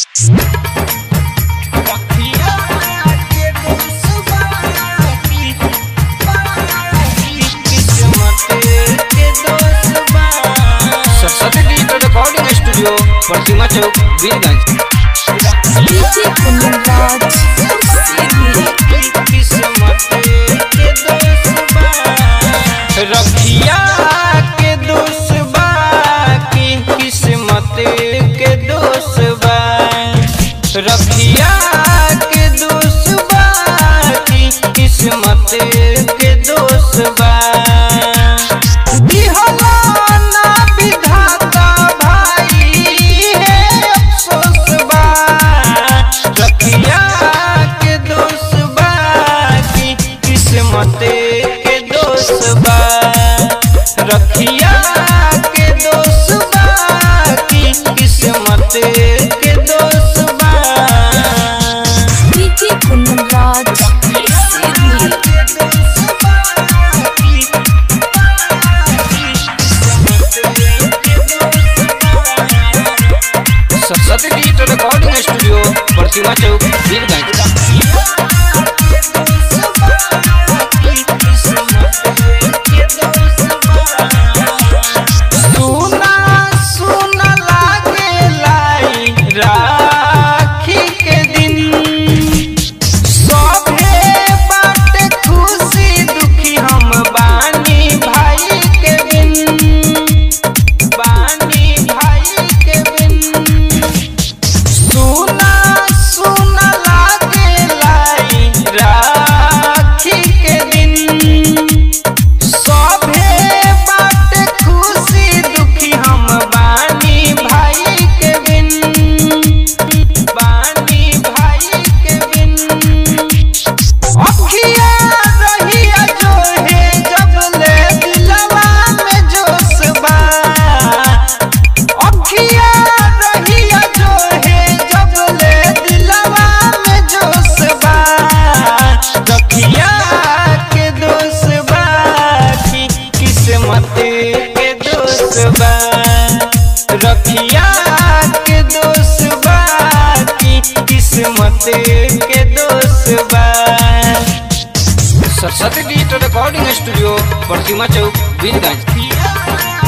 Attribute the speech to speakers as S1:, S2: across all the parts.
S1: Saraswati digital recording studio Pratima Chowk Birganj
S2: DJ Kundan
S1: रखिया के दोष बा की किस्मत के दोष बा रखिया के दोष बा की किस्मत के दोष बा दिहला ना विधाता भाई है अफसोस बा रखिया के दोष बा की किस्मत के दोष बा रखिया के दोष बा की किस्मत के दोष बा
S2: DJ Kundan Raj
S1: Saraswati digital recording studio Pratima Chowk Birganj सुना सुना लागे लाई राखी के दिन सभे बाटे खुशी दुखी हम बानी भाई के बिन बानी भाई के बिन सुना सुना लागे लाई राखी के दिन सभे बाटे खुशी दुखी हम बानी भाई के बिन बानी भाई के बिन अखिया रहिया जो है जब ले दिलवा में जोश बा अखिया रहिया जो है जब ले दिलवा में जोश बा रखिया के दोष बा की किस्मत के दोष बा रखिया के दोष बा की किस्मत के दोष बा Saraswati digital recording studio Pratima Chowk Birganj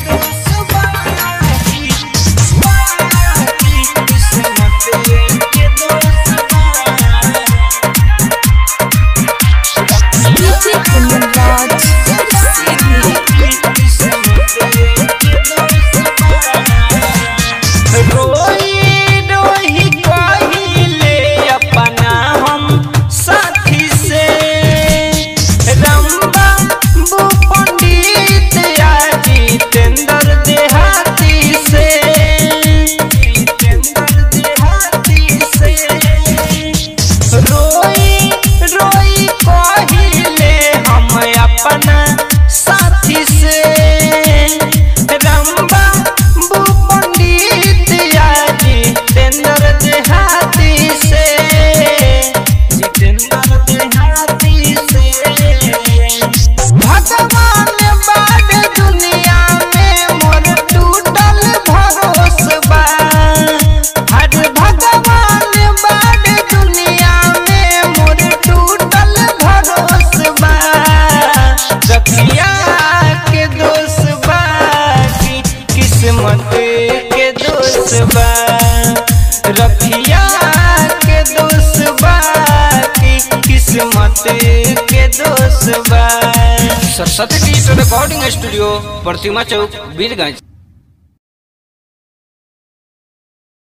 S2: DJ Kundan Raj
S1: रोई रोही कहिले अपना हम साथी से रंबा बु पंडित या जितेंद्र देहाती से जितेंद्र देहाती से रोई रोई कहिले हम अपना साथी से रंबा बु पंडित या जितेंद्र देहाती से जितेंद्र देहाती से भगवान बाड़ दुनिया में मोर टूटल भरोस बा हर भगवान बाड़ दुनिया में मोर टूटल भरोस बा रखिया के दोष बा की किस्मत के दोष बा रखिया के दोष बा की किस्मत के दोष बा Saraswati digital recording studio Pratima Chowk Birgunj